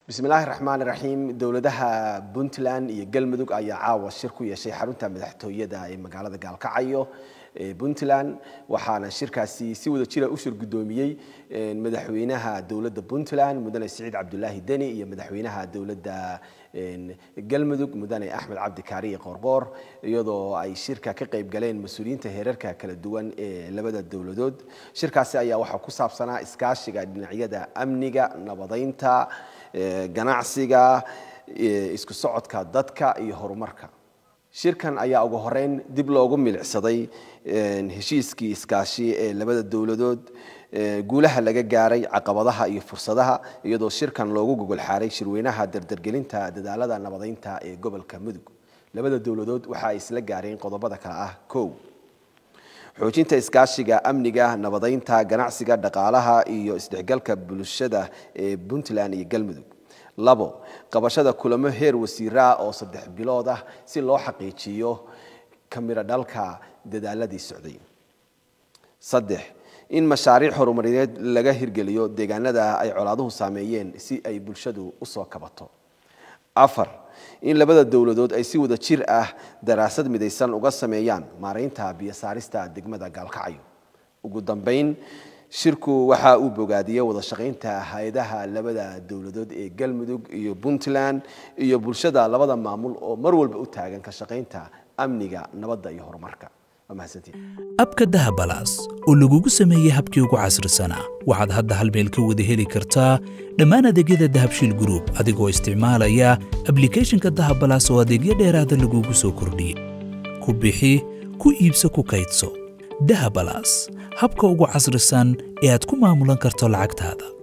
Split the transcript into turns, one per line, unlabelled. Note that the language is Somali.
bismillaahi raxmaan raxiim dowladaha puntland iyo galmudug ayaa caawa shir ku yeeshay xarunta madaxtooyada ee magaalada gaalkacyo ee puntland waxaana shirkaasi si wada jira u shir guddoomiyey madaxweynaha dowladda puntland mudane siciid cabdulaahi deni iyo madaxweynaha dowladda galmudug mudane axmed cabdi kaariye qoorqoor iyadoo ay shirka ka qayb galeen mas-uuliyiinta heerarka kala duwan ee labada dowladood shirkaasi ayaa waxaa ku saabsanaa iskaashiga dhinacyada amniga nabadaynta ganacsiga isku socodka dadka iyo horumarka shirkan ayaa ugu horeyn dib loogu milicsaday heshiiskii iskaashi ee labada dowladood guulaha laga gaaray caqabadaha iyo fursadaha iyadoo shirkan loogu gogol xaaray shirweynaha dardargelinta dadaalada nabadaynta ee gobolka mudug labada dowladood waxa ay isla gaareen qodobada kale ah kow xoojinta iskaashiga amniga nabadaynta ganacsiga dhaqaalaha iyo isdhexgalka bulshada ee puntland iyo galmudug labo qabashada kulamo heer wasiiraa oo saddex bilood ah si loo xaqiijiyo kamiro dhalka dadaaladii socday saddex in mashaariic horumarineed laga hirgeliyo deegaanada ay colaaduhu saameeyeen si ay bulshadu usoo kabato afar in labada dowladood ay si wada jir ah daraasad midaysan uga sameeyaan maaraynta biyosaarista degmada gaalkacyo ugu dambeyn shirku waxa uu bogaadiyey wada shaqaynta hay-adaha labada dowladood ee galmudug iyo puntland iyo bulshada labada maamul oo mar walba u taagan ka shaqaynta amniga nabadda iyo horumarka
abka dahabalaas oo lagugu sameeyey habkii ugu casrisanaa waxaad hadda hal meel ka wada heli kartaa dhammaan adeegyada dahabshiil gruub adigoo isticmaalaya ablikhethonka dahabalaas oo adeegyo dheeraada lagugu soo kordhiyey ku bixi ku iibso ku kaydso dahabalaas habka ugu casrisan ee aad ku maamulan karto lacagtaada